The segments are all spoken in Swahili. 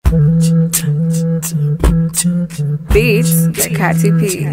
Beats by Katy P.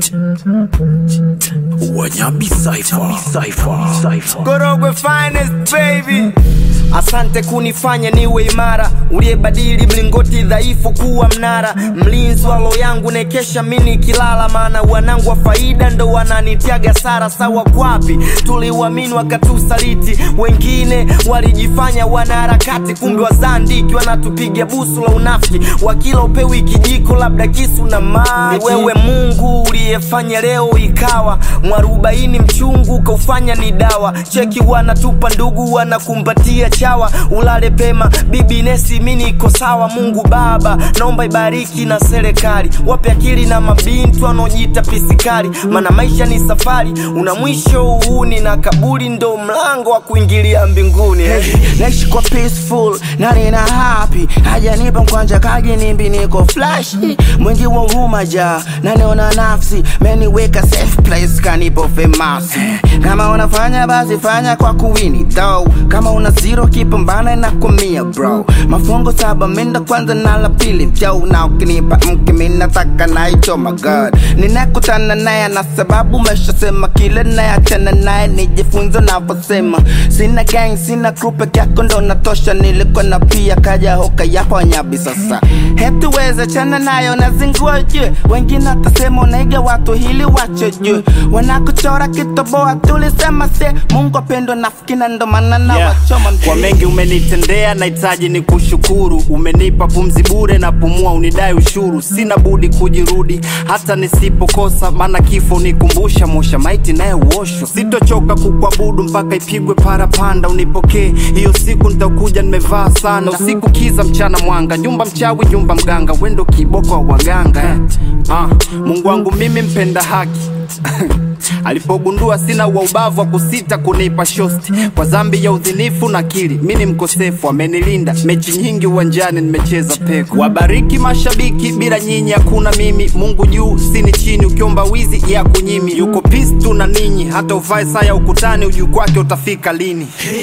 Wanyabi Cypher. Cypher. Cypher. Korogwe finest baby Asante kunifanya niwe imara, uliyebadili mlingoti dhaifu kuwa mnara, mlinzi wa roho yangu nekesha mini kilala, maana wanangu wa faida ndo wananitiaga sara. Sawa kwapi tuliuamini wakatusaliti, wengine walijifanya wanaharakati, kumbe wazandiki wanatupiga busu la unafiki, wakila upewi kijiko labda kisu na maji. Wewe Mungu uliyefanya leo ikawa mwarobaini mchungu kaufanya ni dawa, cheki wanatupa ndugu wanakumbatia chawa, ulale pema bibi Nesi, mimi niko sawa. Mungu Baba, naomba ibariki na serikali, wape akili na mabintu wanaojiita pisikali, maana maisha ni safari, una mwisho uhuni na kaburi ndo mlango wa kuingilia mbinguni. Hey, naishi kwa peaceful na nina happy hajanipa mkwanja kaji nimbi niko flash mwingi wa huruma ja na niona nafsi meniweka safe place kanipo famous kama unafanya basi fanya kwa kuwini though kama una zero kipambana na kumia bro mafungo saba minda kwanza na la pili vyo na ukinipa mke minataka naicho my god ninakutana naye na sababu meshasema kile nayachana naye nijifunze navyosema sina gang sina crew peke yako ndo natosha nilikuwa na pia kaja hoka yapo nyabi sasa hetuweze chana nayo nazingua jue wengine watasema unaiga watu hili wacho jue wanakuchora kitoboa tulisema se mungu apendwa nafikina ndo maana na Yeah. wachoma Kwa mengi umenitendea, nahitaji ni kushukuru. Umenipa pumzi bure na pumua, unidai ushuru. Sina budi kujirudi hata nisipokosa, maana kifo nikumbusha mosha maiti naye uoshwa. Sitochoka kukuabudu mpaka ipigwe parapanda, unipokee hiyo siku nitakuja nimevaa sana. Usiku kiza, mchana mwanga, nyumba mchawi, nyumba mganga, wendo kiboko wa waganga eh. Ah, Mungu wangu mimi mpenda haki alipogundua sina wa ubavu wa kusita kunipa shosti kwa dhambi ya udhinifu na kili mi ni mkosefu amenilinda mechi nyingi uwanjani nimecheza peko wabariki mashabiki bila nyinyi hakuna mimi mungu juu sini chini ukiomba wizi ya kunyimi yuko pis tu na ninyi hata uvae saa ya ukutani ujuu kwake utafika lini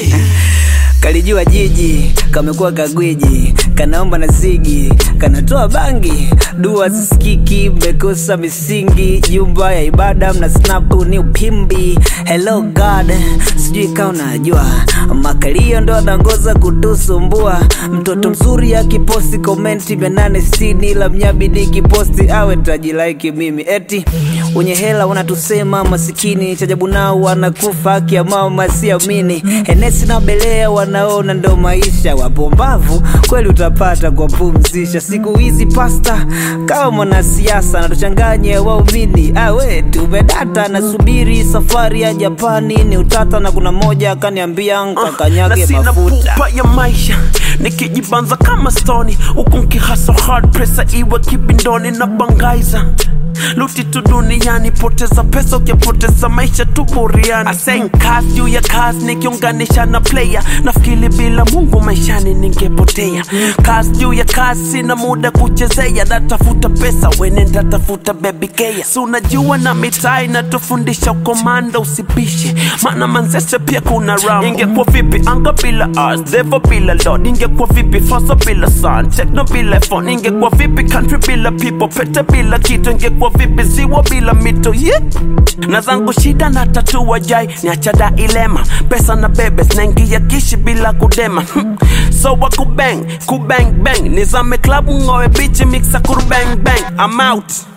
kalijua jiji kamekuwa kagwiji kanaomba na zigi kanatoa bangi dua zisikiki mmekosa misingi jumba ya ibada mna snapu ni upimbi hello god sijui kaa unajua makalio ndo anaongoza kutusumbua mtoto mzuri akiposti komenti mia nane sitini la mnyabi nikiposti awe tajilaiki mimi eti wenye hela wanatusema masikini chajabu nao wanakufa haki ya mama siamini henesi na belea wanaona ndo maisha wapombavu kweli utapata kwa pumzisha siku hizi pasta kama mwanasiasa natuchanganye waumini awe tumedata nasubiri safari ya japani ni utata na kuna moja akaniambia na nkakanyage sina mafuta pupa ya maisha nikijibanza kama stoni huku nkihasa hard presa iwe kibindoni na bangaiza luti tu duniani poteza pesa ukipoteza maisha tu buriani asen kazi juu ya kazi nikiunganisha na player nafikiri bila mungu maishani ningepotea kazi juu ya kazi sina muda kuchezea natafuta pesa wenenda tafuta baby kea si unajua na mitaa inatufundisha ukomanda usipishe maana manzese pia kuna ram ingekuwa vipi anga bila ars devo bila lord ingekuwa vipi fasa bila sun techno bila phone ingekuwa vipi country bila people pete bila kitu ingekuwa vipi ziwa bila mito yeah. na zangu shida na tatua jai niachada ilema pesa na bebe zinaingia kishi bila kudema so wa kubang kubang bang nizame klabu ngowe bichi mixa kurubang bang I'm out